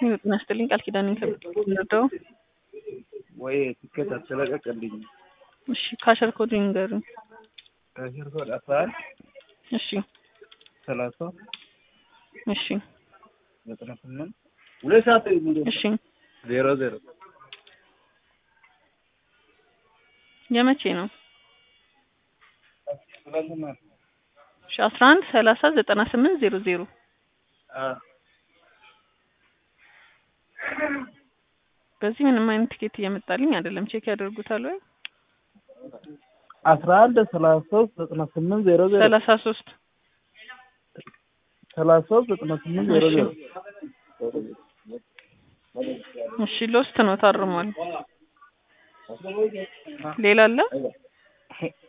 ጤና ይስጥልኝ ቃል ኪዳን ከብረዳው ወይ ትኬት አትለቀቅልኝ። እሺ ካሸር ኮድ ይንገሩኝ። ከሽር ኮድ አስራ አንድ እሺ ሰላሳ እሺ ዘጠና ስምንት ሁለት ሰዓት እሺ ዜሮ ዜሮ የመቼ ነው? ትናንትና እሺ አስራ አንድ ሰላሳ ዘጠና ስምንት ዜሮ ዜሮ አ በዚህ ምንም አይነት ቲኬት እየመጣልኝ አይደለም። ቼክ ያደርጉታል ወይ? አስራ አንድ ሰላሳ ሶስት ዘጠና ስምንት ዜሮ ዜሮ ሰላሳ ሶስት ሰላሳ ሶስት ዘጠና ስምንት ዜሮ ዜሮ እሺ ሎስት ነው ታርሟል። ሌላ አለ?